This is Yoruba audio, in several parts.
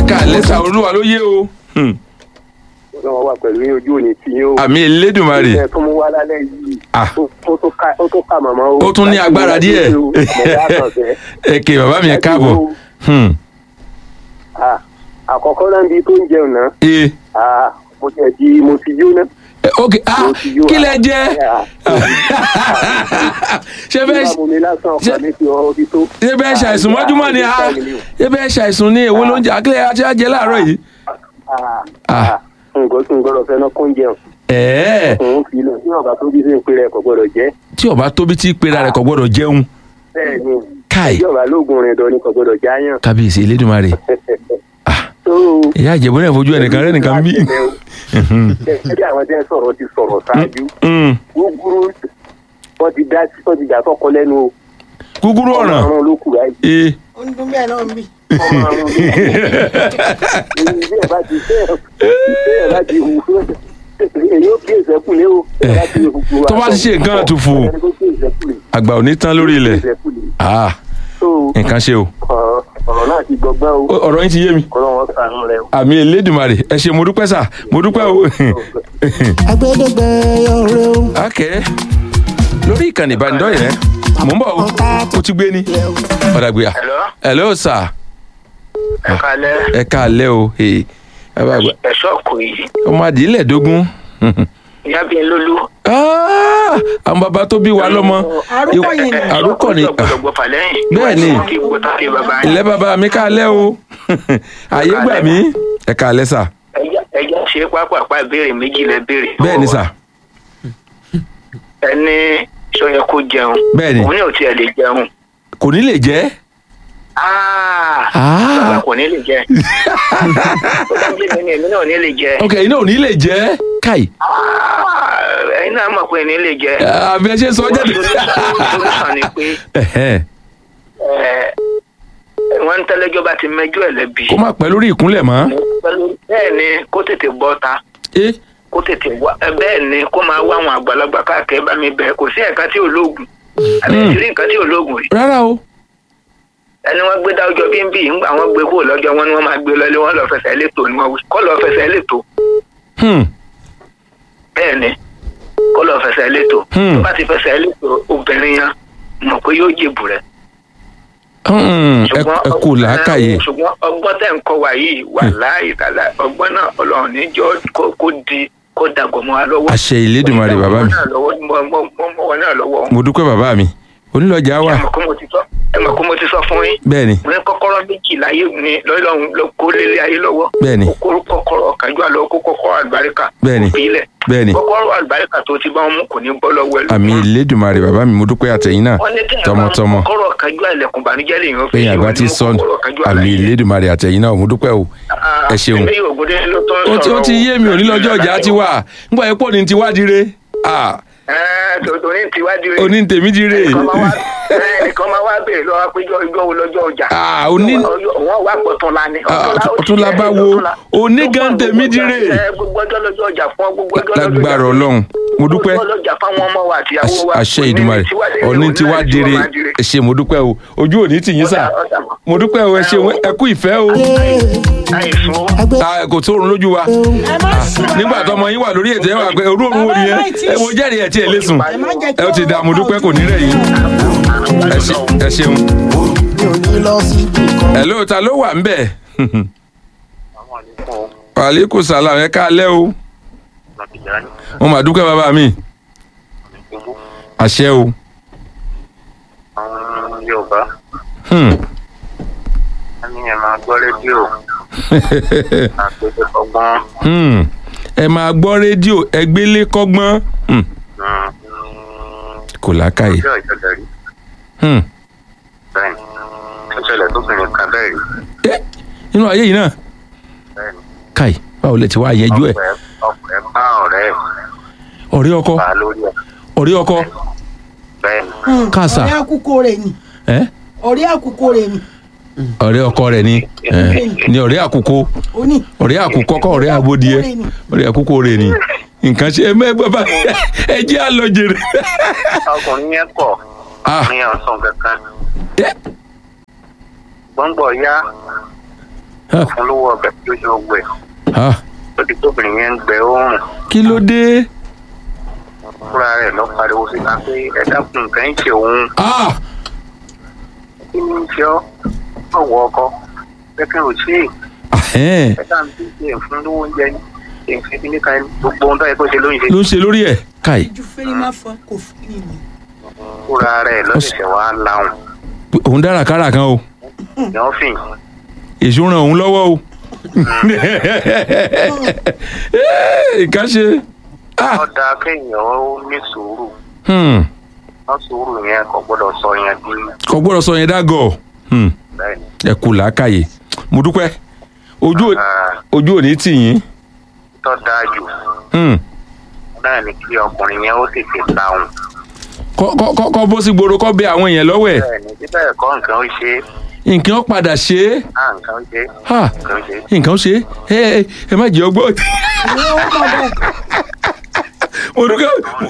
káalẹ́ sà olúwa ló yé o. Hmm. ọlọ́run wà pẹ̀lú yín ojú òní tí yín ó. àmì elédùnmarè ẹ tó mú wá lálẹ́ yìí. Ah. ó ó tó ká ó tó ká màmá o. ó tún ní agbára díẹ̀ mọ̀lá àkànfẹ́. ẹ ké bàbá mi ẹ káàbọ̀. Hmm. Ah, àkọ́kọ́ náà bí tó ń jẹun náà ee ah, mo ti ẹ̀ di mo ti yó náà. Eh, ok ah Mo ti yó kí lẹ ah. jẹ Ah, ṣé bí bẹ́ẹ̀ bá mo mi lásán ṣe- ọkàn mi ti ọ ti tó. ṣé bẹ́ẹ̀ ṣàìsùn mọ́júmọ́ ni ah ṣé bẹ́ẹ̀ ṣàìsùn ní èwo ló ń jẹ àkílẹ̀ àti àjẹ láàárọ̀ yìí. Ah, Ah. ah, nǹkan tí n gbọ́dọ̀ fẹ́ náà kó ń jẹun. ẹ̀ẹ́ òun fi lọ sí ọ̀gá tó bí sí ń pè rẹ̀ kò gbọ́dọ̀ jẹ́. tí ọba tóbi tí pera rẹ̀ kò gbọ́dọ̀ jẹun bẹ́ẹ̀ ni káì ìjọba lóògùn rìn dán ni kò gbọ́dọ̀ jáyàn. kábíyèsí elédùnmarè tó ìyá àjẹbó náà fojú ẹnìkan rẹ nìkan bí. ẹbí àwọn tẹ́ ń sọ̀rọ̀ ti sọ̀rọ̀ ṣáájú gúgúrú wọ́n ti dá wọ́n ti dà sọ́kọ lẹ́nu o kúkúrú ọ̀ràn ọmọ ló kù láì ee ó ń dún bẹ́ẹ̀ náà ń bì. ọmọ àrùn bí ẹ bá ti fẹ́ ẹ bá ti hù èyí ó kí ìṣẹ́kù lé o ẹ bá ti hù tó bá ti ṣe nǹkan àtùfù ẹni tó kí ìṣẹ́kù lé àgbà ò ní tán lórí ilẹ̀ ìṣẹ́kù lé ah tó nǹkan ṣe o ọ̀rọ̀ ọ̀rọ̀ náà ti gbọgbẹ́ o Ó- ọ̀rọ̀ yín ti yé mi kọ́ lọ́wọ́ sànú rẹ o. àmì elédùnmarè ẹ ṣe mo dúpẹ́ sà mo dúpẹ́ o. agbẹdẹgbẹ ọrẹ o. ok lórí ìkànnì ìbánidọ́rẹ̀ẹ́ mò ń bọ̀ o ó ti gbé ní ọ̀dàgbéyà Hello? hello sà ẹ kalẹ́ ẹ káalẹ́ o ee, ẹ bá gbà ẹ̀ṣọ́ kò yìí ọmọ àdìlẹ̀ dógún ìyá bíi lólú. Ah, àwọn bàbá tó bí wa lọ́mọ Àrúkọ yìí ni. àrúkọ ni gbọ́dọ̀ gbọ́ fà lẹ́yìn. Bẹ́ẹ̀ ni. kí gbọ́dọ̀ kí bàbá yín. ilẹ̀ bàbá mi káalẹ́ o àyè gbà mí ẹ káalẹ́ sà Ẹja- ẹja ṣe pápápá ìbéèrè méjì lẹ béèrè. bẹ́ẹ̀ ni sà ẹni sọyẹ kó jẹun. Bẹ́ẹ̀ ni. òun ní ò tiẹ̀ lè jẹun. kò ní lè jẹ́ Ah, Ah. bàbá kò ní lè jẹ. tó bá jẹ́ mi ni èmi náà ò ní lè jẹ. ok iná ò ní lè jẹ́ káì Ah, ẹ̀yin náà mọ̀ pé ní lè jẹ. àbí ẹ ṣe sọ jáde. Solution ni pé Ẹ̀hẹ́n. ẹ̀, wọ́n ń tẹ́lẹ́jọ́ bá ti mẹ́jọ́ ẹ̀ lẹ́bi. kó má pẹ́ lórí ìkúnlẹ̀ mọ́ Pẹ̀lú- bẹ́ẹ̀ ni kó tètè bọ́ ta. ẹ kó tètè wá ẹ bẹ́ẹ̀ ni kó máa wá àwọn àgbàlagbà káàkiri bá mi bẹ̀ kò sí ẹ̀ka tí ò lóògùn àbí Mm. ìṣirí nǹkan tí ò lóògùn rí rárá o ẹni wọ́n gbé dáwọ́jọ́ bí ń bì ńgbà wọ́n gbé kúrò lọ́jọ́ wọn ni wọ́n máa gbé lọlé wọn lọ fẹsẹ̀ létò ni wọ́n wí kó lọ fẹsẹ̀ létò Hmm. bẹ́ẹ̀ ni kó lọ fẹsẹ̀ létò Hmm. tó bá ti fẹsẹ̀ létò obìnrin yẹn mọ̀ pé yóò jèbù rẹ̀ Hmm. ẹ ẹ kú làákàyè ṣùgbọ́n ọgbọ́n tẹ̀ ń kọ́ wa yìí wà láàyè kàlà ọgbọ́n náà ọlọ́run níjọ́ kó kó di kó dàgbọ́ mọ́ wa lọ́wọ́ àṣẹ ìlédùmarè bàbá mi mọ́ wọn náà lọ́wọ́ mo dúpẹ́ bàbá mi onílọ́jà wà ẹ mọ̀ kó mo ti sọ ẹ mọ̀ kó mo ti sọ fún yín bẹ́ẹ̀ ni mo ní kọ́kọ́rọ́ méjì láyé mi lọ́lọ́run ló kó lélẹ̀ ayé lọ́wọ́ bẹ́ẹ̀ ni kó kọ́kọ́rọ́ kájú àlọ́ kó kọ́kọ́rọ́ àlùbáríkà Bẹ́ẹ̀ ni. kò fi ilẹ̀ bẹ́ẹ̀ ni kọ́kọ́rọ́ àlùbáríkà tó ti bá wọn mú kò ní bọ́ lọ́wọ́ ẹ̀ àmì ìlédùmarè bàbá mi mo dúpẹ́ àtẹ̀yìn náà wọ́n ní kí ẹ̀ bá tọmọtọmọ kọ́kọ́rọ́ kájú àlẹ̀kùn bànújẹ́ lè yàn lẹ́yìn àgbà tí sọ àmì ìlédùmarè àtẹ̀yìn náà mo dúpẹ́ o ẹ ṣeun. ẹ̀mí ògùndé ló tó ń ó ti ó sọ̀rọ̀ ti yé mi ò ní lọ́jọ́ ọjà ti wà nígbà yẹn pọ̀ ní ti wá dire Ah, ẹ̀ tòótọ́ ní tiwájú rẹ̀ oní tèmi dire ẹnìkan máa wá- ẹnìkan máa wá béèrè lọ́wọ́ pé ijọ́ ijọ́ wo lọ́jọ́ ọjà Ah, oní- wọ́n wá pọ̀ tún la ni Ah, Ọ̀túnla ó ti ọ̀túnla jẹ́ bá wo? ọ̀túnla. Oní Gbogbo gan tèmi ọjọ́- dire. ẹ, gbogbo ọjọ́ lọ́jọ́ ọjà fún ọ, gbogbo ọjọ́ lọ́jọ́ ọjà lágbára fún ọ. ọlọ́run mo dúpẹ́ Gbogbo ọjọ́ ọjà fáwọn ọmọ wa àtìyàwó wa àṣẹ Òní ìdùmarè tiwa- ọ̀ní tí wá òní dire tiwa máa dire. ẹ ṣe mo dúpẹ́ o ojú òní tì yín sà Ọ̀dà- ọ̀dà mọ̀. mo dúpẹ́ o ẹ ṣe ẹ kú ìfẹ́ o àìsùn ó. agbẹ Ah, kò tó òrùn lójú wa ẹ má sùn nígbà tó ọmọ yín wà lórí ètò ẹ wà pé orú òun wo Bàbá nìyẹn ẹ má tí ì ẹ mo jẹ́rìí ẹ̀ tí ẹ lè sùn ẹ má jẹ́ kí ẹ ó ti dá mo dúpẹ́ kò ní rẹ̀ yín ẹ ṣe- ẹ ṣeun mi ò ní lọ síbi kan. ẹ ló ta ló wà ń bẹ̀ wàhálíkù sàlám ẹ káalẹ́ o mo mà dúpẹ́ bàbá mi àṣẹ o àwọn yorùbá Hmm. wọn ní ẹ máa gbọ́ rédíò àgbẹ̀dẹ ọgbọ́n Hmm. ẹ máa gbọ́ rédíò ẹgbẹ́lé kọ́gbọ́n Hmm. kò lákàyè ọjọ́ ìjọba rí Hmm. bẹ́ẹ̀ ni ó ṣẹlẹ̀ tóbìnrin kan bẹ́ẹ̀ rí ẹ nínú ayé yìí náà bẹ́ẹ̀ ni káì báwo lẹ ti wá yẹjú ẹ ọkọ̀ ẹ̀ ọkọ̀ ẹ̀ bá ọ̀rẹ́ ẹ̀ ọ̀rẹ́ ọkọ bá lórí ẹ̀ ọ̀rẹ́ ọkọ bẹ́ẹ̀ ni Kàsà. ọ̀rẹ́ àkùkọ rẹ̀ ni ẹ ọ̀rẹ́ àkùkọ rẹ̀ ni ọ̀rẹ́ ọkọ rẹ̀ ni ẹ ní ọ̀rẹ́ àkùkọ ó ní ọ̀rẹ́ àkùkọ kọ́ ọ̀rẹ́ àbódìẹ ọ̀rẹ́ àkùkọ rẹ̀ ni nǹkan ṣe ẹ mẹ bàbá ẹ jẹ́ àlọ́ jèrè. ọkùnrin yẹn kọ̀ Ah. ọkùnrin yẹn ò sùn kankan ẹ gbọ́ngbọ̀ yá Ah. fún lówó ọbẹ̀ tó ṣe gbẹ Ah, lórí tóbìnrin yẹn ń gbẹ oorun kí ló dé fúnra rẹ̀ lọ pariwo síta pé ẹ dákun nǹkan ń ṣe òun Ah, kí ni ń ṣe ọ́ ọ̀wọ́ ọkọ kẹ́kẹ́ ò ṣe é ahẹ́n, ẹ dáhùn tí ṣe ń fún lówó oúnjẹ ní èyí fi ní ká gbogbo ohun tó yẹ kó ṣe ló ń ṣe ló ń ṣe lórí ẹ̀ káì ju fèrè má fọ kò fèrè ni. fúnra rẹ̀ lọ́sẹ̀ṣẹ̀ wá láwùn òun dára kára kan o ní ọ́fìn èso ràn òun lọ́wọ́ o nǹkan ṣe Ah, wọ́n da kéèyàn ó ní sùúrù hmm, wọ́n sùúrù yẹn kò gbọ́dọ̀ sọ yẹn bí kò gbọ́dọ̀ sọ yẹn dágọ̀ Hmm, bẹ́ẹ̀ ni. ẹ kú làákàyè mo dúpẹ́ ojú ò- Ah, ojú ò ní tì yín tó dáa jù Hmm, náà ni kí ọkùnrin yẹn ó tètè láwùn kọ́- kọ́ kọ́- kọ́ bó sí gbòòrò kọ́ bẹ àwọn èèyàn lọ́wọ́ ẹ̀ bẹ́ẹ̀ ni bí bẹ́ẹ̀ kọ́ nǹkan ó ṣe é nǹkan ó padà ṣe é á nǹkan ó ṣe é Ha, nǹkan ó ṣe é. nǹkan ó ṣe é ẹ ẹ ẹ má jẹ́ ọgbọ́n ìwé ó mọ̀ bẹ́ẹ̀. mo dúkẹ́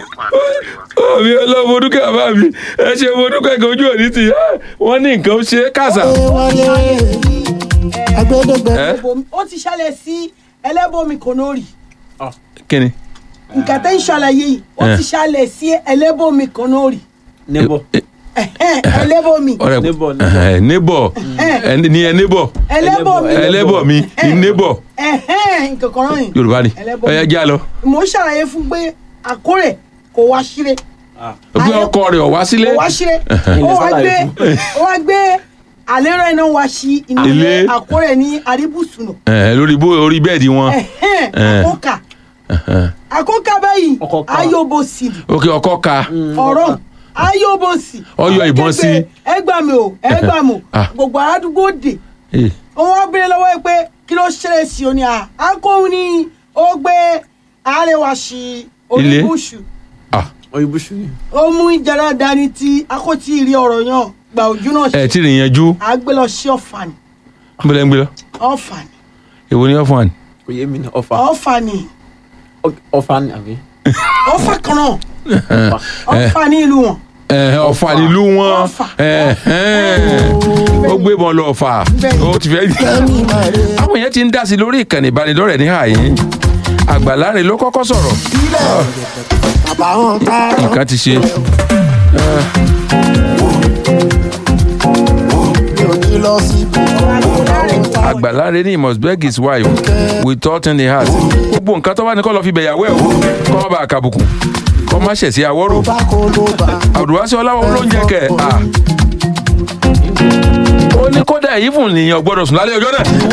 ọ mi ọlọ́run mo dúkẹ́ bàbá mi ẹ ṣe mo dúkẹ́ kí ojú ò ní tì yín Ah, wọ́n ní nǹkan ó ṣe é kàṣà. wọlé agbẹdẹgbẹ ẹ Ẹlẹ́bọmi- ó ti ṣẹlẹ̀ sí ẹlẹ́bọmi kònórì kí ni. nǹkan tẹ́ ń ṣàlàyé yìí ó Eh. ti ṣẹlẹ̀ sí ẹlẹ́bọmi kònórì neighbor ẹlẹ́bọmi ọ̀rẹ́ Neighbor, ẹ neighbor ẹ ní ẹ neighbor ẹlẹ́bọmi ẹlẹ́bọ̀ mi ní neighbor nǹkan kan náà yìí yorùbá ni Ẹlẹ́bọ̀ ọ̀yá já lọ. mo ń ṣàlàyé fún pé àkórè kò wá ṣíre ó gbé ọkọ rẹ̀ wá sílé kò wá ṣíre ó wá gbé ó wá gbé àlérò iná wá sí inú ilé Ilé. àkórè ní àríbùsùnù ẹ lórí bó orí bẹ́ẹ̀dì wọn Eh. àkókà àkókà báyìí Ọkọ̀ ká. ayóbòsì òkè ọkọ ka ọ̀rọ̀ ayóbòsì Ọyọ ìbọn sí. ẹ gbà mí o ẹ gbà mí o Ah. gbogbo àdúgbò dè Eh, wọn wá béèrè lọ́wọ́ ẹ pé kí ló ṣẹlẹ̀ sí o ní à akóhun ni ó gbé àárẹ̀wá sí Ilé. oníbùsù ah, òyìnbó ṣùgbọ́n ó mú ìjàrá dání tí akótí rí ọ̀rọ̀ yàn gba ojú náà ẹ ṣe tí ì yanjú à gbé lọ sí ọ̀fà ni ń bẹ̀rẹ̀ ń gbé lọ ọ̀fà ni èwo ni wọ́n fún wa ni. kò yé mi ní ọfà ọ̀fà ni ọfà ni àbí ọ̀fà kan náà ọfà ọ̀fà ní ìlú wọn ẹ ọ̀fà nílùú wọn Ọ̀fà. ẹ ẹ ó gbé wọn lọ ọ̀fà Bẹ́ẹ̀ni. ó ti fẹ́ kẹ́mi máa rè àwọn èèyàn ti ń dá sí lórí ìkànnì ìbánidọ́rẹ̀ẹ́ ní àyín àgbàláre ló kọ́kọ́ sọ̀rọ̀ àbáwọn tá a nǹkan ti ṣe mi ò ní lọ síbi kan àgbàláre ní he must beg his wife with thought in the heart gbogbo nǹkan tó bá ní kó lọ fi bẹ̀yàwó ẹ̀ wò kó má bàa kàbùkù kó má ṣẹ̀ sí àwọ́rò bá kó ló bá àdùwásí ọláwọ́ olóúnjẹ kẹ̀ à ó ní kódà èyí fún nìyẹn gbọ́dọ̀ sùn lálẹ́ ọjọ́ náà